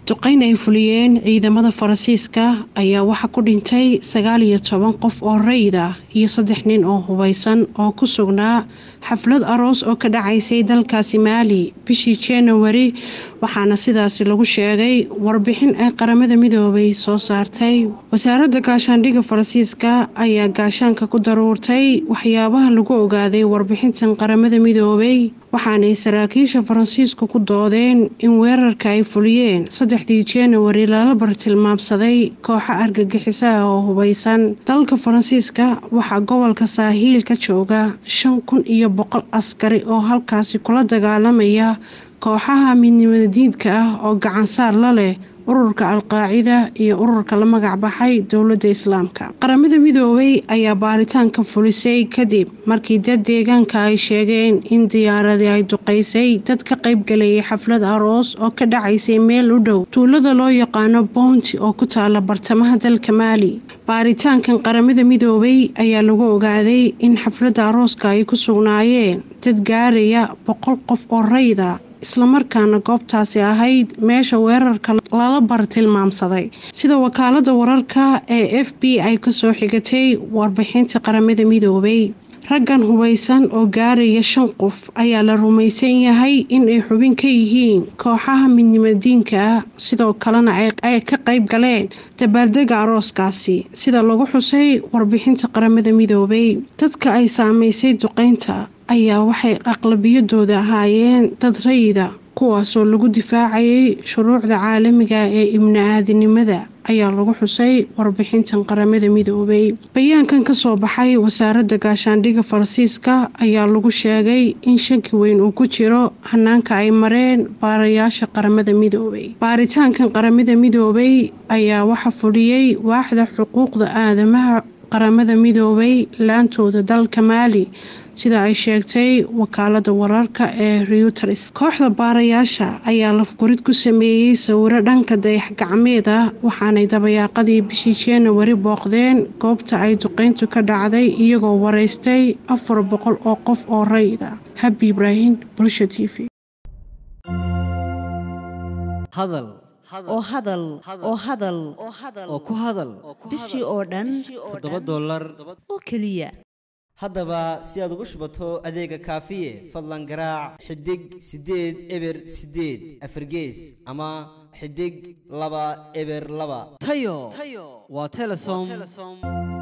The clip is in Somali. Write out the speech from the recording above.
duqeyn ay fuliyeen ciidamada faransiiska ayaa waxaa ku dhintay sagaal iyo toban qof oo rayid ah iyo saddex nin oo hubeysan oo ku sugnaa xaflad aroos oo ka dhacaysay dalkaasi maali bishii januari waxaana sidaasi lagu sheegay warbixin ay qaramada midoobay soo saartay wasaaradda gaashaandhigga faransiiska ayaa gaashaanka ku daruurtay waxyaabaha lagu ogaaday warbixintan qaramada midoobay waxaanay saraakiisha faransiisku ku doodeen in weerarka ay fuliyeen saddexdii januari lala bartilmaamsaday kooxo argagixisaha oo hubeysan dalka faransiiska waxaa gobolka saahiil ka jooga shan kun iyo boqol askari oo halkaasi kula dagaalamaya kooxaha midnimada diidka ah oo gacansaar la leh ururka al-qaacida iyo ururka la magac baxay dowladda islaamka qaramada midoobay ayaa baaritaanka fulisay kadib markii dad deegaanka ay sheegeen in diyaaradii ay duqeysay dad ka qaybgalayay xaflad aroos oo ka dhacaysay meel u dhow tuulada loo yaqaano bounti oo ku taala bartamaha dalka maali baaritaankan qaramada midoobay ayaa lagu ogaaday in xafladda arooska ay ku sugnaayeen dad gaaraya boqol qof oo rayda islamarkaana goobtaasi ahayd meesha weerarka lala bartilmaamsaday sida wakaalada wararka ee f b ay kasoo xigatay warbixinta qaramada midoobay raggan hubeysan oo gaaraya shan qof ayaa la rumaysan yahay in ay xubin ka yihiin kooxaha midnimadiinka ah sidoo kalena ay ka qayb galeen dabaaldega arooskaasi sida lagu xusay warbixinta qaramada midoobay dadka ay saameysay duqeynta ayaa waxay aqlabiyadooda ahaayeen dad rayida kuwaasoo lagu difaacayay shuruucda caalamiga ee ibni aadinimada ayaa lagu xusay warbixintan qaramada midoobay bayaankan kasoo baxay wasaaradda gaashaandhigga faransiiska ayaa lagu sheegay in shaki weyn uu ku jiro hanaanka ay mareen baarayaasha qaramada midoobay baaritaankan qaramada midoobay ayaa waxa fuliyey waaxda xuquuqda aadamaha qaramada midoobay laantooda dalka maali sida ay sheegtay wakaalada wararka ee reuters kooxda baarayaasha ayaa lafgurid ku sameeyey sawiro dhanka dayax gacmeed ah waxaanay dabayaaqadii bishii januari booqdeen goobta ay duqeyntu ka dhacday iyagoo wareystay afar boqol oo qof oo rayda habi ibraahim bulsha t v oo hadal oo hadal oo ku hadal bishii oo dhan toddoba dollar oo keliya haddaba si aad ugu shubato adeega kaafiye fadlan garaac xidig siddeed eber siddeed afargees ama xidig laba eber laba tayo waa telesom